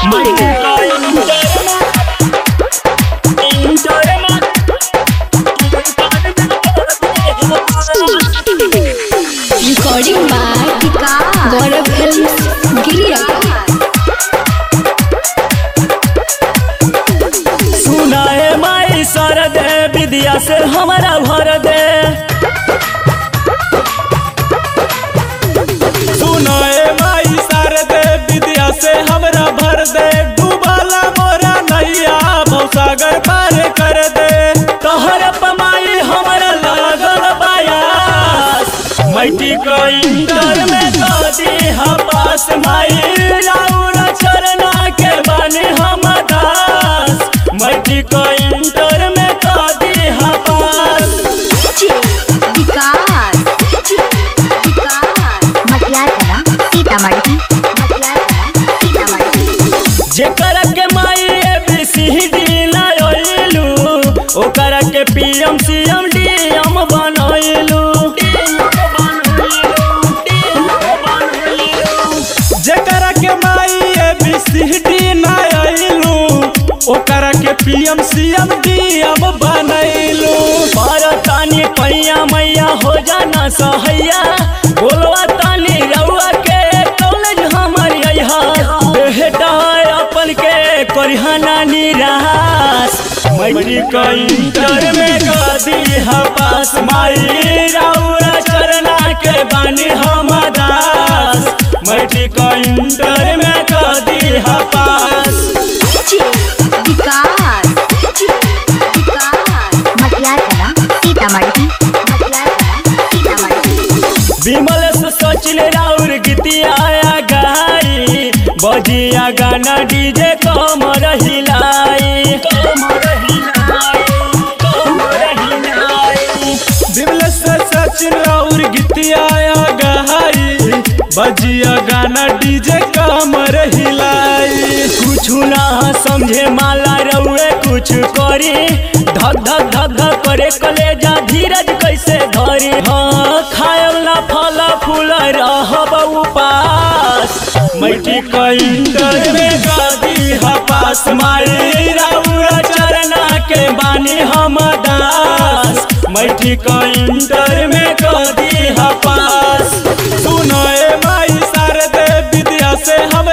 Recording by Gaurav Films Giriya सुनाए my sir दे विद्या से हमारा भर दे सुनाए माई शारदे विद्या से हमरा भर दे डूबाला मोरा नैया भवसागर पार कर दे तोहर पमाई हमारा लागल बायास मैटी को इंटर में दादी हा पास माई राउर चरना के बने हम दास मैटी को इंटर में दादी हा पास विकास विकास मटियार कला सीतामढ़ी मटियार कला सीतामढ़ी जेकर के माई एबीसीडी लाइलू ओकर के पीएम सीएम डीएम बनैलू जेकरा के माई एबीसीडी ना आइलू ओकरा के पीएम सीएम डीएम बनैलू तानी पैया मैया हो जाना सहैया बोलवा तानी रउआ के कॉलेज हमर अइहा बेटा अपन के करिहाना निराश मैट्रिक इंटर में गदी हा पास माई रउआ चरना के बानी हम दास मैट्रिक इंटर में गदी हा पास विकास विकास मटियार कला सीतामढ़ी मटियार कला सीतामढ़ी विमल से सचिन राउर गीतिया गाई बजिया गाना डीजे कमर हिलाई कमर हिलाई कमर हिलाई बिमल से सचिन और गीतिया गहाई बजिया गाना डीजे कमर हिलाई कुछ ना समझे माला रउए कुछ करी धक धक धक धक करे कलेजा धीरज कैसे धरी हाँ खायल ना फल फूल रहब उपास मैठी इंटर में गादी हपास मारी राउर चरना के बानी हम दास मैठी इंटर में गादी हपास सुनाए माई शारदे विद्या से हम